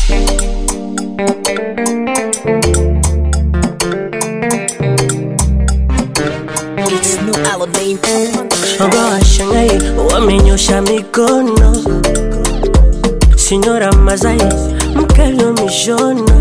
It's no Aladdin. Shoga washangai wamenyosha mikono, Sinyora Mazai mkalio mishono,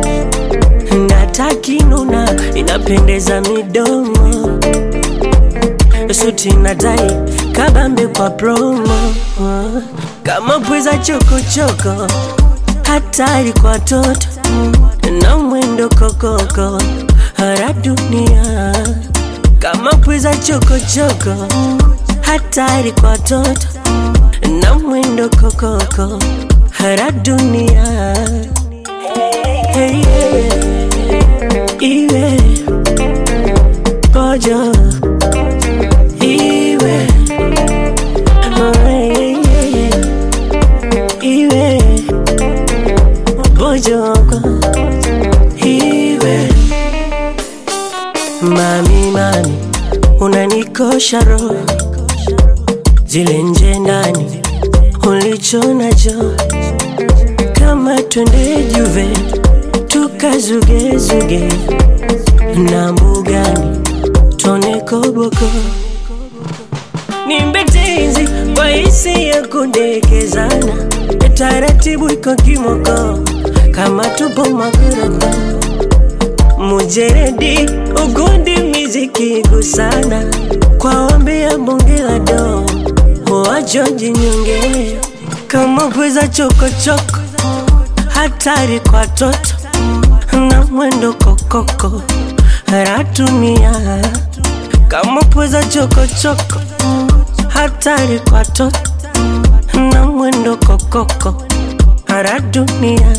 natakinuna inapendeza midomo, suti na tai kabambe kwa promo, kama pweza chokochoko, hatari kwa toto na mwendo kokoko, hara dunia kama pweza chokochoko, hatari kwa toto na mwendo kokoko, hara dunia hey, yeah. iwe kojo iwe oh, yeah, yeah, yeah. iwe bojoko iwe Mami, mami, unanikosha roho, zile nje ndani ulicho nacho, kama twende Juve tukazugezuge na mbugani tone koboko, nimbe tenzi kwa hisi ya kundekezana, taratibu iko kimoko, kama tupo magorofa mujeredi ugundi miziki gusana kwa ombi ya bonge la do wajonji nyonge kama pweza chokochoko hatari kwa toto na mwendo kokoko ratumia kama pweza chokochoko hatari kwa toto na mwendo kokoko radunia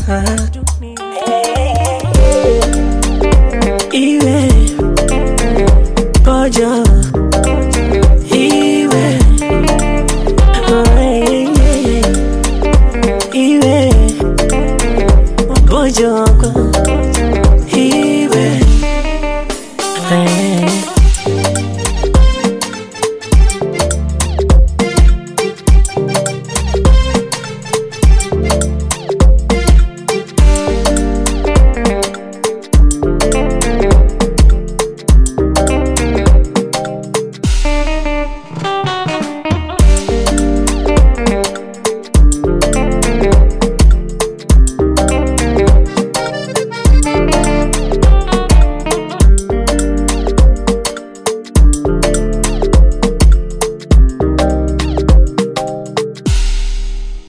iwe pojo iwe oh, yeah, yeah, yeah. iwe pojoko